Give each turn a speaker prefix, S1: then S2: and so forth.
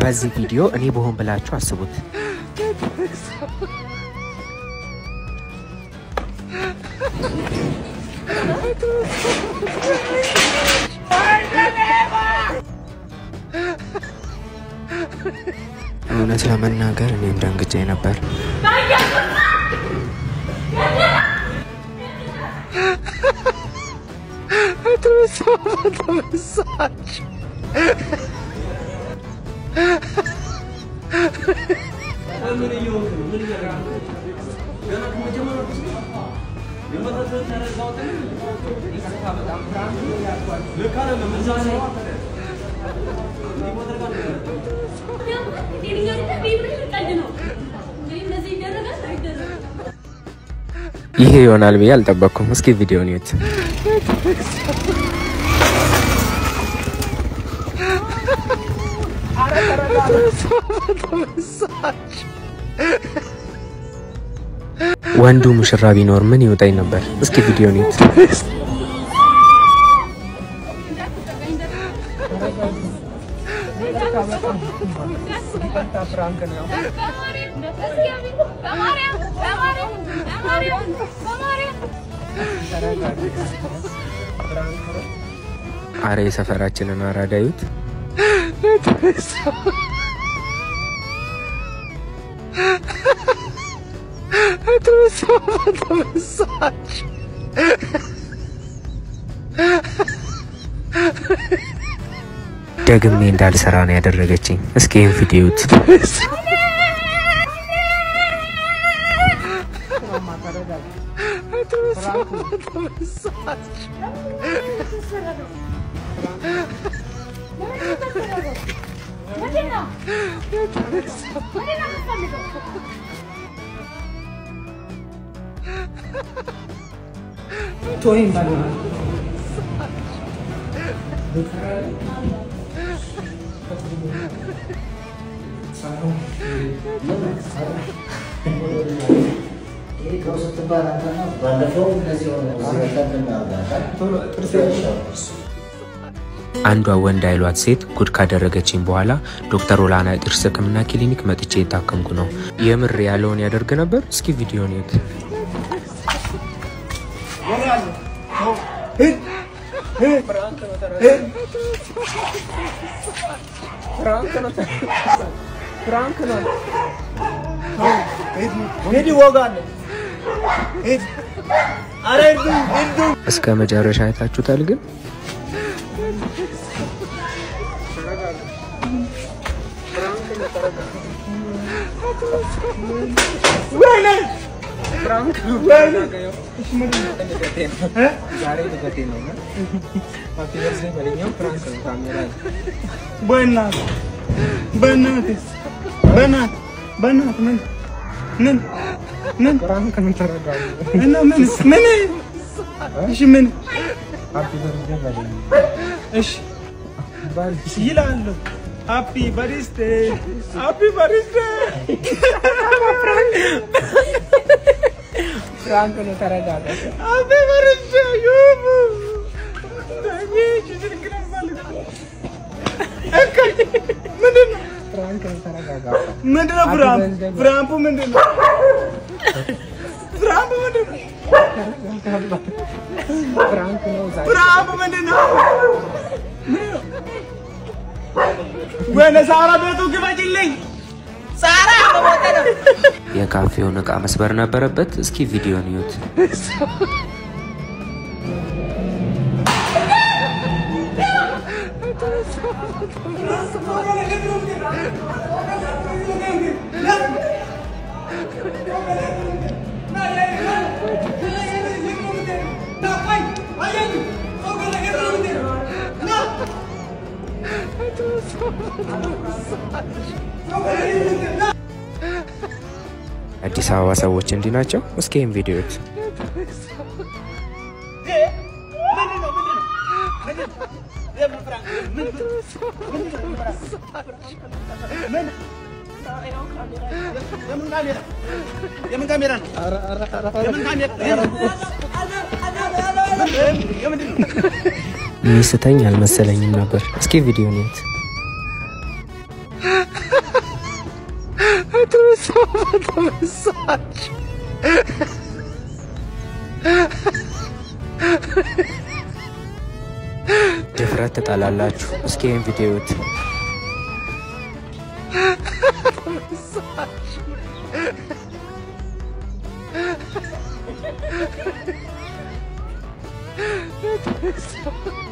S1: በዚህ ቪዲዮ እኔ በሆን ብላችሁ አስቡት። እውነት ለመናገር እኔም ደንግጬ ነበር። ይሄ ይሆናል ብዬ አልጠበቅኩም። እስኪ ቪዲዮን እዩት። ወንዱ ሙሽራ ቢኖር ምን ይውጣኝ ነበር? እስኪ ቪዲዮን እዩት። አረ የሰፈራችንን አራዳ እዩት። ደግሜ እንዳልሰራ ነው ያደረገችኝ። እስኪ ይህን ቪዲዮ እዩት። አንዷ ወንድ አይሏት ሴት ጉድ ካደረገችኝ በኋላ ዶክተር ኦላና ጥርስ ሕክምና ክሊኒክ መጥቼ የታከምኩ ነው። የምር ያለውን ያደርግ ነበር። እስኪ ቪዲዮን እዩት። እስከ መጨረሻ አይታችሁታል ግን
S2: ይላሉ ሃፒ በሪስቴ ሃፒ በሪስቴ
S3: ፍራንክ ነው። ተረጋጋ።
S2: ሃፒ በሪስቴ ዩቡ ምንድን ነው
S3: ፍራንክ ነው። ተረጋጋ።
S2: ምንድን ነው ፍራምፑ ፍራምፑ ምንድን ነው ፍራምፑ ምንድን ነው
S3: ፍራንክ ነው። ዛሬ
S2: ፍራምፑ ምንድን ነው ወይኔ ሳራ ቤቱ ግበጭልኝ ሳራ
S1: የካፌውን እቃ መስበር ነበረበት። እስኪ ቪዲዮን እዩት። አዲስ አበባ ሰዎች እንዲህ ናቸው። እስኪ ይህን ቪዲዮ እዩት።
S2: የምን ካሜራ ነው? የምን ካሜራ? የምንድን ነው?
S1: ሚስተኝ አልመሰለኝም ነበር። እስኪ ቪዲዮን እዩት። ድፍረት ትጠላላችሁ። እስኪ ይህን ቪዲዮ እዩት።
S4: It's